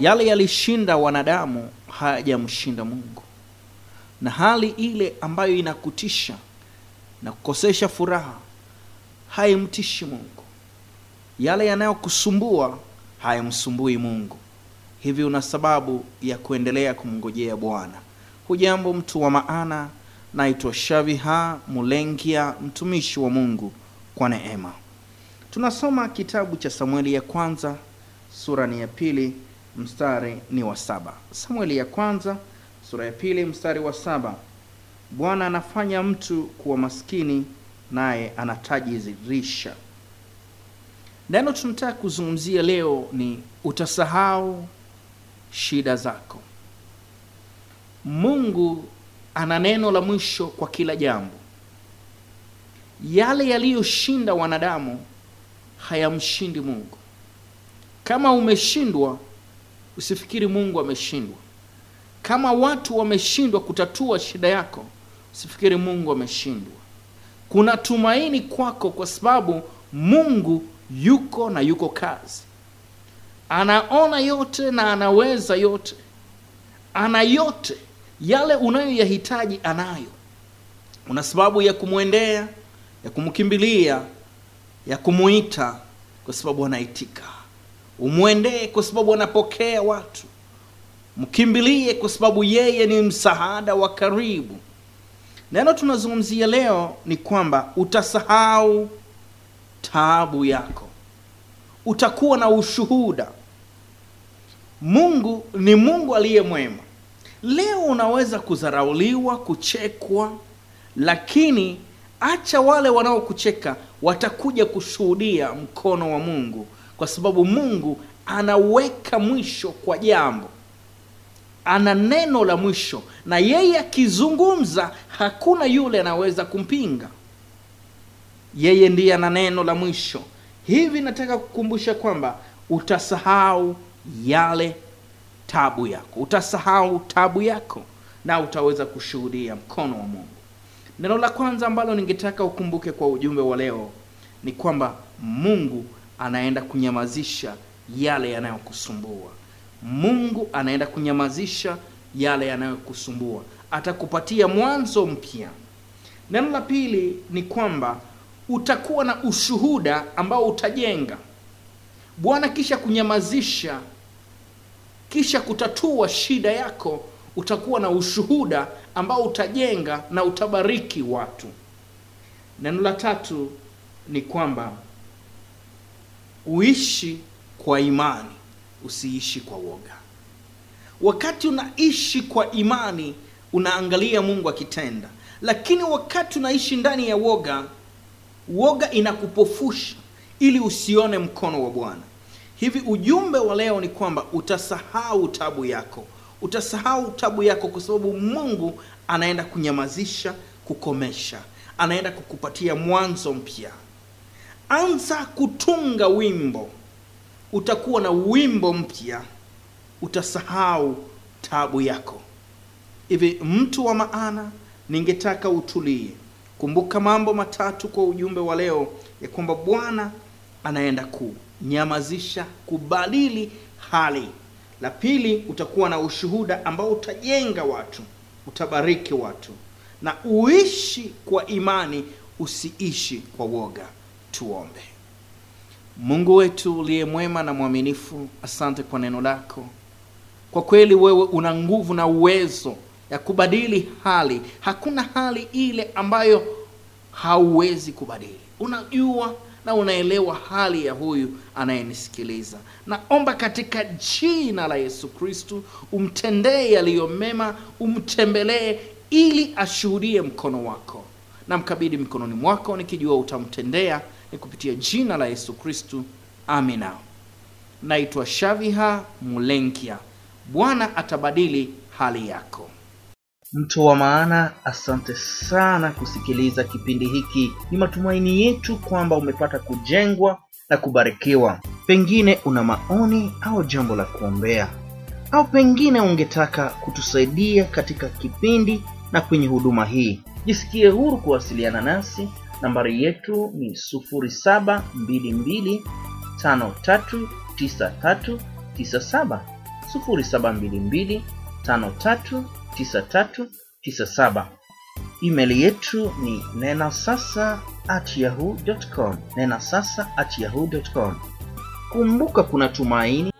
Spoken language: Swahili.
yale yalishinda wanadamu hayajamshinda mungu na hali ile ambayo inakutisha na kukosesha furaha haimtishi mungu yale yanayokusumbua hayamsumbui mungu hivi una sababu ya kuendelea kumngojea bwana hujambo mtu wa maana naitwa shaviha mulengia mtumishi wa mungu kwa neema tunasoma kitabu cha samueli ya kwanza sura ni ya pili mstari ni wa saba samueli ya kwanza sura ya pili mstari wa saba bwana anafanya mtu kuwa maskini naye anatajirisha neno tunataka kuzungumzia leo ni utasahau shida zako mungu ana neno la mwisho kwa kila jambo yale yaliyoshinda wanadamu hayamshindi mungu kama umeshindwa usifikiri mungu ameshindwa kama watu wameshindwa kutatua shida yako usifikiri mungu ameshindwa kuna tumaini kwako kwa sababu mungu yuko na yuko kazi anaona yote na anaweza yote ana yote yale unayoyahitaji anayo una sababu ya kumwendea ya kumkimbilia ya kumuita kwa sababu anaitika umwendee kwa sababu anapokea watu mkimbilie kwa sababu yeye ni msaada wa karibu neno tunazungumzia leo ni kwamba utasahau taabu yako utakuwa na ushuhuda mungu ni mungu aliye mwema leo unaweza kudharauliwa kuchekwa lakini acha wale wanaokucheka watakuja kushuhudia mkono wa mungu kwa sababu mungu anaweka mwisho kwa jambo ana neno la mwisho na yeye akizungumza hakuna yule anaweza kumpinga yeye ndiye ana neno la mwisho hivi nataka kukumbusha kwamba utasahau yale tabu yako utasahau tabu yako na utaweza kushuhudia mkono wa mungu neno la kwanza ambalo ningetaka ukumbuke kwa ujumbe wa leo ni kwamba mungu anaenda kunyamazisha yale yanayokusumbua mungu anaenda kunyamazisha yale yanayokusumbua atakupatia mwanzo mpya neno la pili ni kwamba utakuwa na ushuhuda ambao utajenga bwana kisha kunyamazisha kisha kutatua shida yako utakuwa na ushuhuda ambao utajenga na utabariki watu neno la tatu ni kwamba uishi kwa imani usiishi kwa woga wakati unaishi kwa imani unaangalia mungu akitenda lakini wakati unaishi ndani ya woga woga inakupofusha ili usione mkono wa bwana hivi ujumbe wa leo ni kwamba utasahau tabu yako utasahau tabu yako kwa sababu mungu anaenda kunyamazisha kukomesha anaenda kukupatia mwanzo mpya anza kutunga wimbo utakuwa na wimbo mpya utasahau tabu yako hivi mtu wa maana ningetaka utulie kumbuka mambo matatu kwa ujumbe wa leo ya kwamba bwana anaenda kunyamazisha kubadili hali la pili utakuwa na ushuhuda ambao utajenga watu utabariki watu na uishi kwa imani usiishi kwa woga tuombe mungu wetu uliye mwema na mwaminifu asante kwa neno lako kwa kweli wewe una nguvu na uwezo ya kubadili hali hakuna hali ile ambayo hauwezi kubadili unajua na unaelewa hali ya huyu anayenisikiliza naomba katika jina la yesu kristu umtendee yaliyo mema umtembelee ili ashuhudie mkono wako namkabidhi mikononi mwako nikijua utamtendea ni kupitia jina la yesu kristu amina naitwa shaviha mulenkia bwana atabadili hali yako mtu wa maana asante sana kusikiliza kipindi hiki ni matumaini yetu kwamba umepata kujengwa na kubarikiwa pengine una maoni au jambo la kuombea au pengine ungetaka kutusaidia katika kipindi na kwenye huduma hii jisikie huru kuwasiliana nasi nambari yetu ni 0722539397 0722539397 email yetu ni nena sasa at yahoo.com nena sasa at yahoo.com kumbuka kuna tumaini